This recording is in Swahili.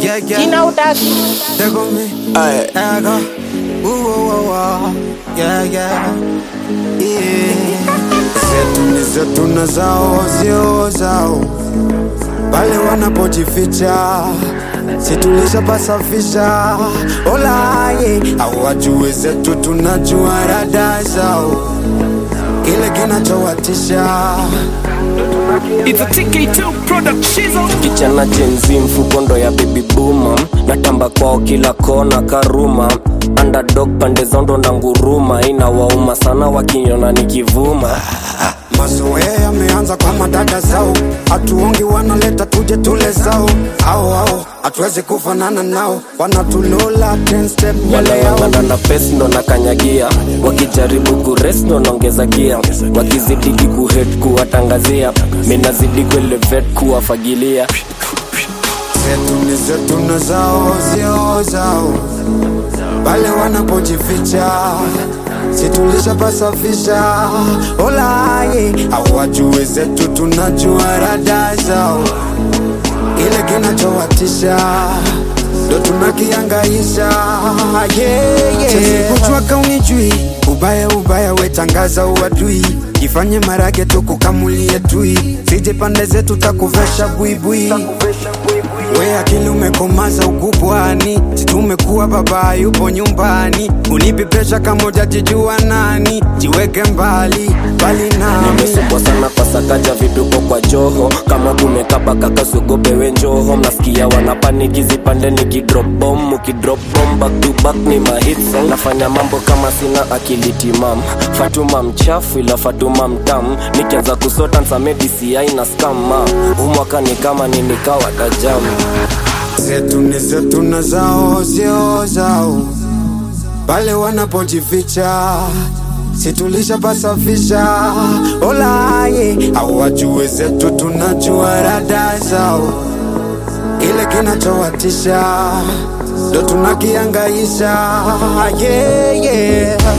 Yeah, yeah. You know that. There go me. Aye. There I go. Ooh, ooh, ooh, ooh. Yeah, yeah. Yeah. Zetu ni zetu na zao sio zao, pale wanapojificha si tulishapasafisha. Olaye hawajui zetu, tunajua rada zao, kile kinachowatisha It's a TK2 production. Kichana jenzi mfukondo ya baby booma natamba kwao kila kona karuma underdog pande zondo na nguruma inawauma sana wakiniona nikivuma Mazoea yameanza kwa madada zao, hatuongi wanaleta tuje tule zao, au au hatuwezi kufanana nao, wanatulola 10 step mbele yao. wanang'ang'ana na pes ndo nakanyagia wakijaribu kures ndo naongeza gia wakizidigi kuhet kuwatangazia minazidi kuelevet kuwafagilia Zetu ni zetu na zao sio zao, pale wanapojificha si tulishapasafisha. Olaye hawajui zetu, tunajua rada zao, kile kinachowatisha ndo tunakiangaisha. Yeah, yeah. Kujua kaunijui ubaya ubaya, wetangaza uadui, jifanye marage tukukamulie tui, sije pande zetu takuvesha buibui we akili umekomaza ukubwani, si tumekuwa baba yupo nyumbani, unipi presha kama ujajijua nani, jiweke mbali mbali nami. nimesukwa sana kwa sakaja viduko kwa joho kama kumekaba kaka sugobewe njoho mnasikia wanapaniki zipande nikidrop bomb ukidrop bomb back to back ni mahit song nafanya mambo kama sina akili timam fatuma mchafu ila fatuma mtam nikianza kusota nsame DCI na skama umwaka ni kama ninikawa tajamu zetu ni zetu na zao sio zao, pale wanapojificha si tulishapasafisha. Olaye hawajue zetu, tunajua rada zao, kile kinachowatisha ndo tunakiangaisha. Yeah, yeah.